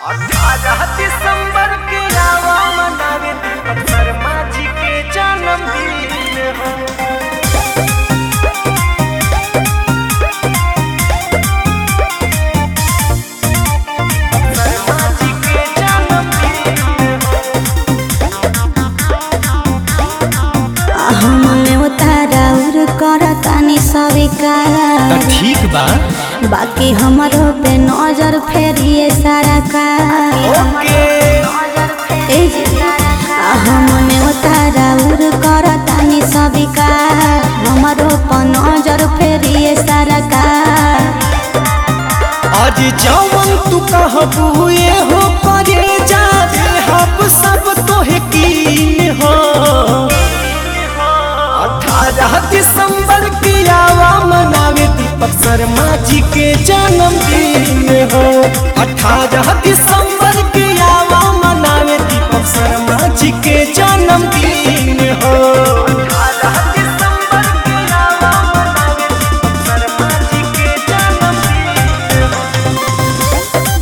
अठारह दिसंबर के आवा मनावे दीपक शर्मा जी के जन्मदिन हो शर्मा जी के जन्मदिन हो हमने उतारा उर करतानी स्वीकार ठीक बा बाकी हमारो पे नजर फेरिए सारा का ओके ए जी, हमने उतारा उर करतानी स्वीकार हमारो पे नजर फेरिए सारा का आज जवन तू कहबू ये हो करे जाते हम सब तोहे कीन हो अठारह दिसंबर की आवा मनावे दीपक शर्मा जी के जन्मदिन हो अठारह दिसंबर की आवा मनावे दीपक शर्मा जी के जन्मदिन हो अठारह दिसंबर की आवा मनावे दीपक शर्मा जी के जन्मदिन हो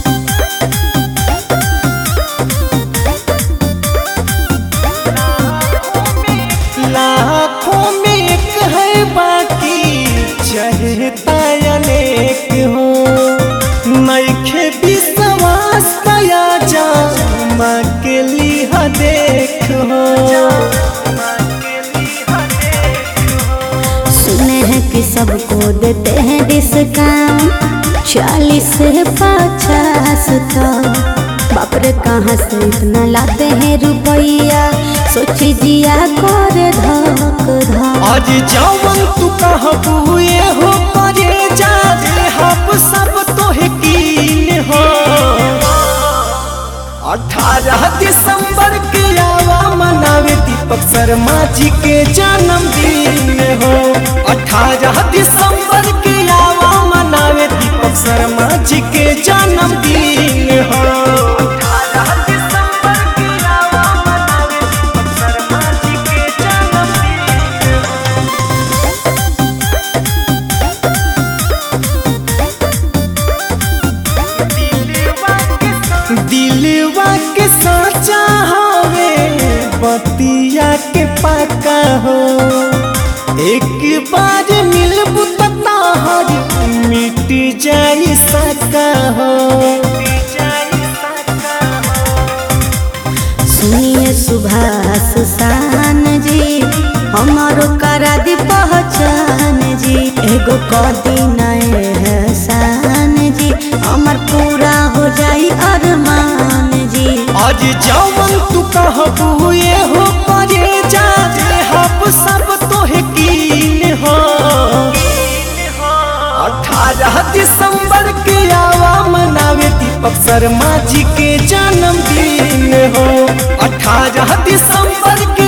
लाखों में एक है बाकी चहता अनेक हो नैखे विश्वास पाया जा माँ के लिहा देख हो सुने हैं कि सबको देते हैं डिस्काउंट चालीस से पचास तक बाप रे कहाँ से इतना लाते हैं रुपया सोची जिया कर धक धक आज जवन तू कहबू ये हो करे जा दे हम सब तोहे कीन हो अठारह दिसंबर के आवा मनावे दीपक शर्मा जी के जन्मदिन हो अठारह दिसंबर के आवा मनावे दीपक शर्मा जी के जन्मदिन हो अठारह दिसंबर के आवा मनावे दीपक शर्मा जी के जन्मदिन हो दिलवा के साचा हवे बतिया के पक्का हो एक बार मिलबू तहर मिट जाई सका हो सुनिए सुभाष शान जी हमारो करा दी पहचान जी एगो कदी नए हसान जी हमार पूरा हो जाई अरमान जी आज जवन तू कहबू ये हो करे जा दे हम सब तोहे कीन हो अठारह दिसंबर के आवा मनावे दीपक शर्मा जी के जन्मदिन हो अठारह दिसंबर के